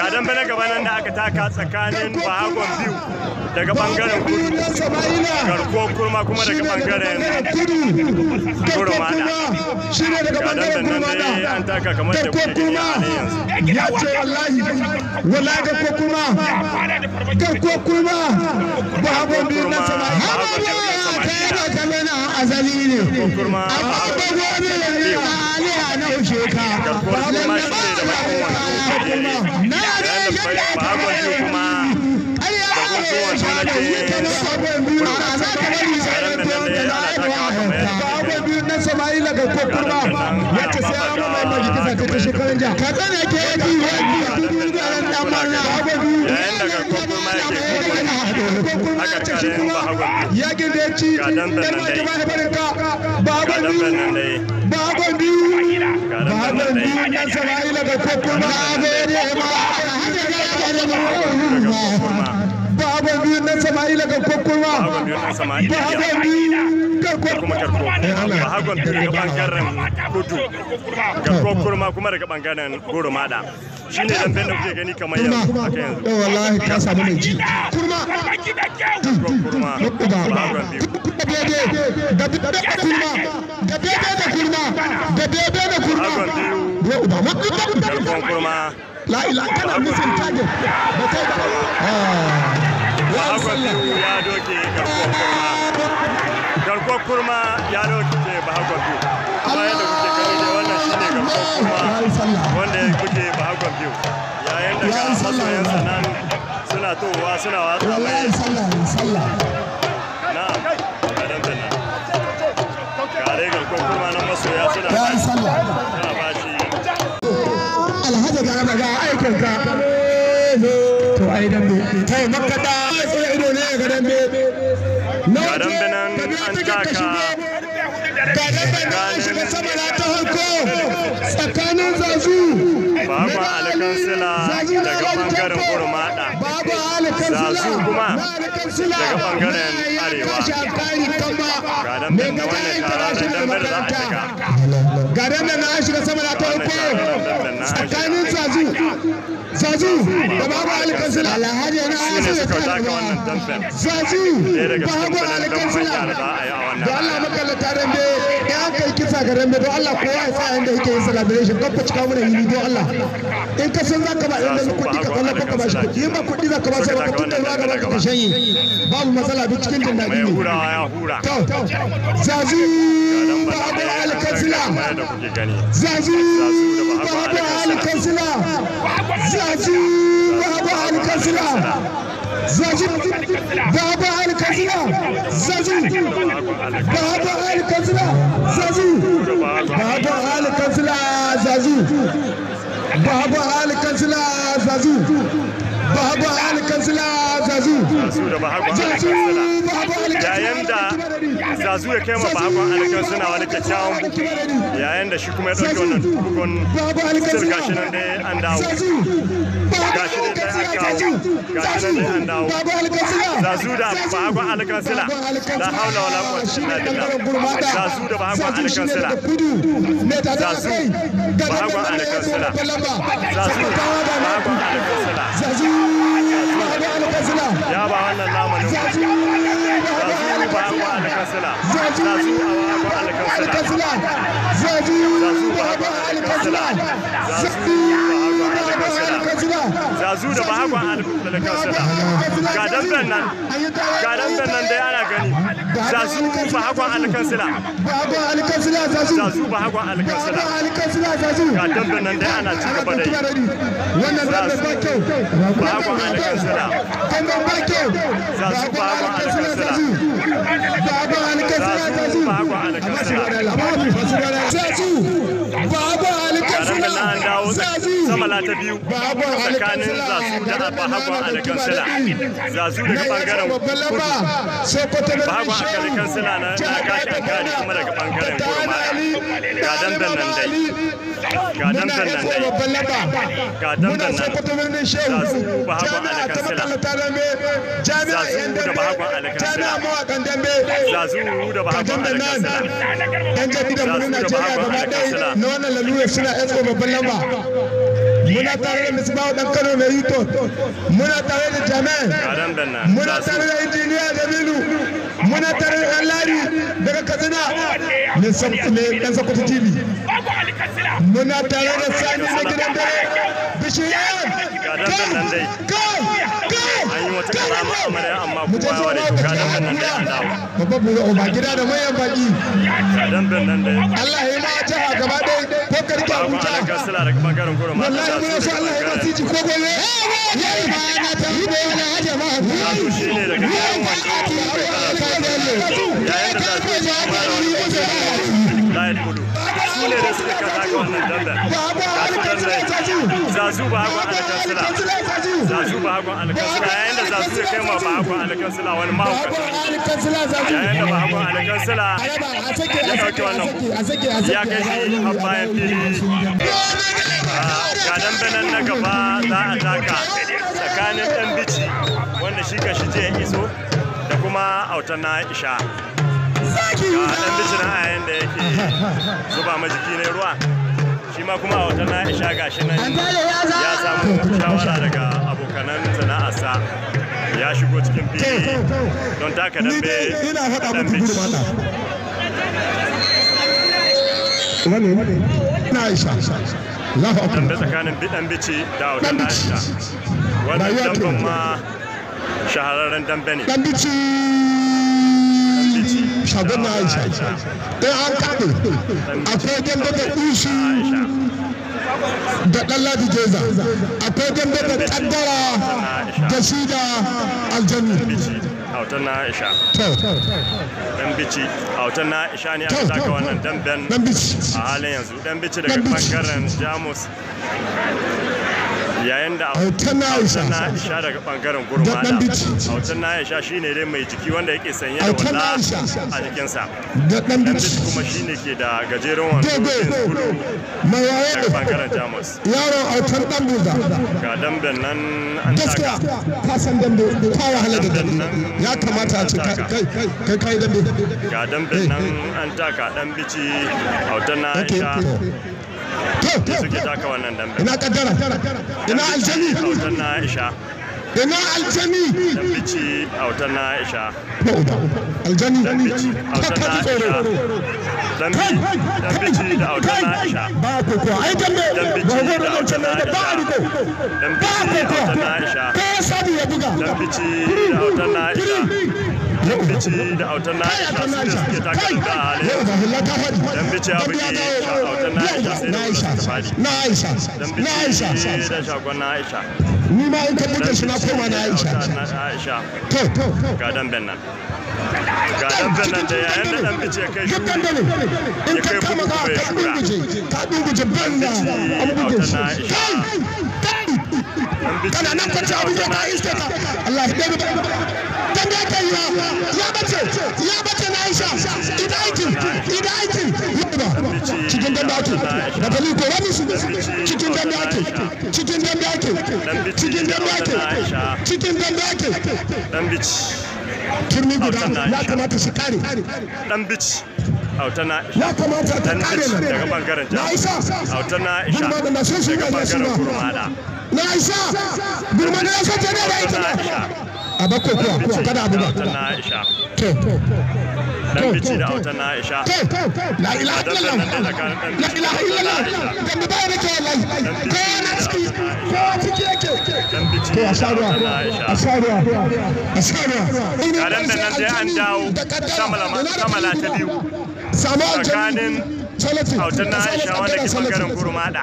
dan bana gaba nan da aka taka tsakanin bahagon biyu daga bangaren kudu garko kurma kuma daga bangaren kurmada ga dan nan dai an taka kamar da kuke gani a halin yanzu ya ce wallahi wallahi ga ko kuma ga ko kuma bahagon biyu na sama'ila kai da kalena azali ne kurma amma ba gobe ne aliya na ushe ka garkuwar kurma shi ne da bakin wando kare na yayin da bahagon biyu kuma da gungun wato na ke na Sama'ila ga kokurma ya ce sai an mai majikisa ta kashe karan jiya ka tsane ke yi wani garan dan marna yayin da garkuwar kurma yake kokon a karkarin bahagon biyu ya ginde ci Ga damben nan dai. ba da barin ka ga bagon damben nan biyu dai bagon biyu ga damben bagon nan biyu dai na Sama'ila ga kokurma bagon biyu na Sama'ila ga kokurma bahagon biyu na sama'ila bagon biyu ga da kuma garko bahagon biyu daga bangaren kudu garko kurma kuma daga bangaren goro mada shi ne damben da kuke gani kamar yanzu haka yanzu da wallahi ka samu mai ji kurma garko kurma bahagon biyu da bebe da kurma da bebe da kurma da bebe da kurma bahagon biyu ya uba wadda garko kurma la ila kana nufin tage ba kai ba bahagon biyu ya doke garko kurma garko kurma ya doke bahagon biyu kuma yadda kuke gani dai wannan shine garko kurma wanda kuke bahagon biyu yayin da ga masoyansa nan suna towa suna watsa mai wallahi sallah sallah na kadan da nan kare garko kurma nan masoya suna ya ba sallah suna ba shi alhaji ga ga aikin ka to ai dambe kai makka da sai ido ne ga dambe na ga dambe nan an taka ga dambe na shiga sama na ta harko tsakanin zazu baban alkansila daga bangaren gurmada babu alkansila Zazu kuma alkansila daga bangaren arewa. ga dambe da wannan tararen dambe da za a shiga ga dambe na shiga sama na ta wannan harko tararen dambe na shiga tsakanin zazu zazu da babu alkansila alhaji na su ne suka taka wannan damben zazu ɗaya daga cikin babu banan damben alkansila da za a yi a wannan da Allah rana makallata dambe in an kai kisa ga dambe don Allah kowa ya tsaya inda yake yin celebration kan ku cika mana yini don Allah in ka san zaka ba in da kuɗi ka kalla ka ba shi kuɗi in ba kuɗi zaka ba sai ba kuɗi da ruwa gaba ka shanye babu matsala duk cikin jin daɗi mai ne hurawa ya hura to zazu ga damben babu nan dai an alkansila kamar yadda kuke gani zazu Zazu da Bahago babu Alkansila. alkansila zazu babu alkansila zazu babu alkansila zazu babu alkansila zazu babu alkansila zazu babu alkansila zazu babu alkansila zazu su da bahagon zazu alkansila babu alkansila yayin da zazu ya kai ma bahagon alkansila wani kyakkyawan bugu yayin da shi kuma ya ɗauki wannan bugun babu sir alkansila gashi nan dai an dawo zazu babu gashi nan dai an kawo zazu gashi nan dai an dawo babu alkansila zazu da bahagon alkansila la haula wala quwwata illa billah zazu da bahagon alkansila zazu bahagon alkansila zazu bahagon alkansila ya ba wannan namanin zazu bahagon alkansila zazu bahagon alkansila zazu bahagon alkansila zazu bahagon alkansila zazu da bahagon alkansila ga damben nan ga damben nan dai ana gani zazu bahagon alkansila zazu bahagon alkansila ga damben nan dai ana ci gaba da yi bahagon alkansila zazu bahagon alkansila zazu bahagon alkansila garan da an dawo samala ta biyu tsakanin zazu da bahagon alkansila zazu daga bangaren kudu bahagon alkansila na na kashi an kare kuma daga bangaren kurma ga dandan nan dai ga dandan nan dai ga dandan nan zazu bahagon alkansila zazu da bahagon alkansila zazu da bahagon alkansila yan jarida mu na Najeriya gaba ɗaya na wannan lalura suna yan babban lamba muna muna tare da misbahu dan kano mai rito muna tare da jami'ai ga damben nan muna za su tare da injiniya jamilu muna tare da ɗan lari daga katsina mai sam- mai ɗan sakwata tv muna tare da sani na gidan dare bishiyan Ga damben nan dai. kai kai an yi wata karama amarya amma kowa ya ware ga damben nan dai an dawo babban buga uba gida da manyan baki ga damben nan dai Allah ya yi ma jiha gaba ɗaya ko karki babu Abuja alakar sila daga bangaren kudu mata wallahi za muna su so Allah ya ba siji ko gobe ya yi ma na ta yi da wani haja ma Zazu shi ne daga gidan wando yayin da zazu shi kuma da wani kudu layin kudu su ne da suka kasa ga wannan damben ga su dan dai zazu ba hagun alakar sila zazu ba hagun alakar sila yayin da zazu ya kai ma ba hagun alakar sila wani mahaukacin yayin da ba hagun alakar sila ya ɗauki wannan ya kai shi har bayan fili ga dambenan na gaba za a taka tsakanin ɗan bici wanda shi kan shi je iso da kuma autan na isha ga ɗan bici na yayin da yake zuba ma jiki ne ruwa shi ma kuma autan na isha ga shi nan ya samu shawara daga abokanan sana'arsa ya shigo cikin fili don taka ni dambe dai ina faɗa ɗan muku bici gurmata na Aisha Allahu akbar dambe tsakanin bidan bici da autan na isha wannan Rayuwa ce. damben ma shahararren dambe ne dan bici shagon na Aisha dan an kaɗe akwai dambe da usu Aisha da ɗan ladi jeza akwai dambe da kaddara da shi da aljannu bici autan na Aisha to dan bici autan na Aisha ne aka taka wannan damben dan bici a halin yanzu dan bici daga Dan bici. bangaren Jamus yayin da Autan na Aisha. autan na Aisha daga bangaren Dan Gurmada bici. autan na Aisha shine dai mai jiki wanda yake sanye da Autan na walla Aisha. a jikinsa da ɗan dan bici bici kuma shine ke da gajeren wando dogo jeans bulu mai waye daga bangaren Jamus yaron autar ɗan buza ga damben nan an gaskiya taka ka san dambe ka wahala da dambe Damben nan ya kamata a ce kai kai kai kai dambe ga damben nan an taka dan bici autan na Okay, Aisha to to suke taka wannan damben ina kaddara ina aljani autan na Aisha ina aljani dan bici autan na Aisha ko uba aljani dan bici ka autan ka na ji tsoro Aisha dan bi dan bici da autan na Aisha ba ko ko ai dambe dan ba bici go da da autan na da ba a riko Aisha dan ba bici ko da ko autan na Aisha ko sabi ya buga dan bici da autan na Aisha dan bici da autan na Aisha su ne suke taka da halin yau ba hulla ta faɗi Dan bici ya Dambe bugi dawo. autan na Aisha sai da na wurin Aisha suka faɗi. na Aisha dan na Aisha bici da shagon na Aisha ni ma in ka buga dan shi na koma na bici da Aisha autan na Aisha to to ga damben nan ga damben nan da yayin da dan bici ya kai duk shuri dandali in Ya ka kai kama bugu ka bai ka shura. dunguje ka dunguje banza bici an buge autan shi na Aisha. kai kai dan bici kana nan kwace da abin da autan na ka iske Aisha ka Allah ya dabe dan da kai ya ya bace ya bace na Aisha ida aikin ida aikin yaba cikin dan dake da bali ko wani su cikin dan dake cikin dan dake cikin dan dake cikin dan dake dan bici turmi guda Autan na ya Aisha. kamata su kare dan bici autan na Aisha ya kamata ta dan kare bici nan daga bangaren na Jamus Aisha autan na Aisha Gurma da masu su daga ne su bangaren ba. Gurmada na Aisha gurma da ya sace ne da autan ita na ba Aisha a bako kuwa kuwa kada abu ba autan na Aisha to dan bici da autan na Aisha to la ilaha illallah la ilaha illallah dan da bayar ke wallahi ko na ciki ko ciki yake dan bici to a da sharuwa autan na Aisha a sharuwa a sharuwa Karen da nan dai an dawo kamala ta biyu samu tsakanin salati autan na Aisha wanda ke bangaren Gurmada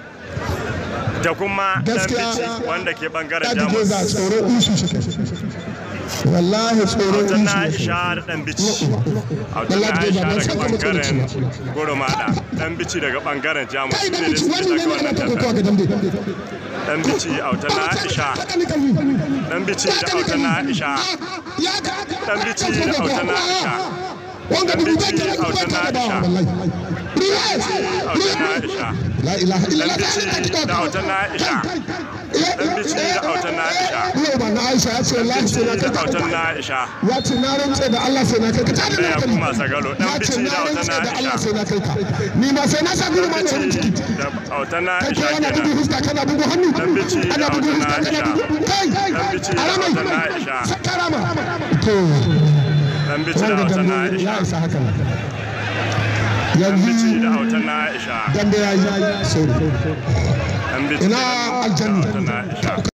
da kuma dan Gaskiya, bici wanda ke bangaren Dadi Jamus Geza tsoro usu shi wallahi tsoro autan na usu Aisha da dan bici autan na Wallahi Aisha ban daga san ka mutum bangaren ba. Gurmada dan bici daga bangaren Jamus kai su da ne da bici suke wannan taka ne ana wannan ta kokowa dambe ga dambe dan bici autan na Aisha dan bici da autan na Aisha dan bici da autan na Aisha wanga Dan dubu bai bici ta autan ba na ta ba Aisha. wallahi Riyaz autan na Aisha la ilaha dan illallah bici da autan na Aisha dan bici da autan na Aisha Yau ba na Aisha ya ce wallahi sai na bici kai da ka autan na Aisha ya ce na rantse da Allah sai na kai ka ta da da ya hankali kuma sagalo dan ya ce bici na da autan rantse na da Allah Aisha sai na kai ka ni ma sai na sa gudu ma da wani bici ciki da autan na kai Aisha ko ana bugu kenan fuska kana bugu hannu Dan bici da ana bugu autan na fuska kana Aisha. bugu kai Dan bici da aramai autan na Aisha. sakarama to dan bici da wanda autan na dambe ya Aisha isa haka dan bici yanzu da autan na Aisha dambe ya yi sorry dan bici ina da aljanna autan na Aisha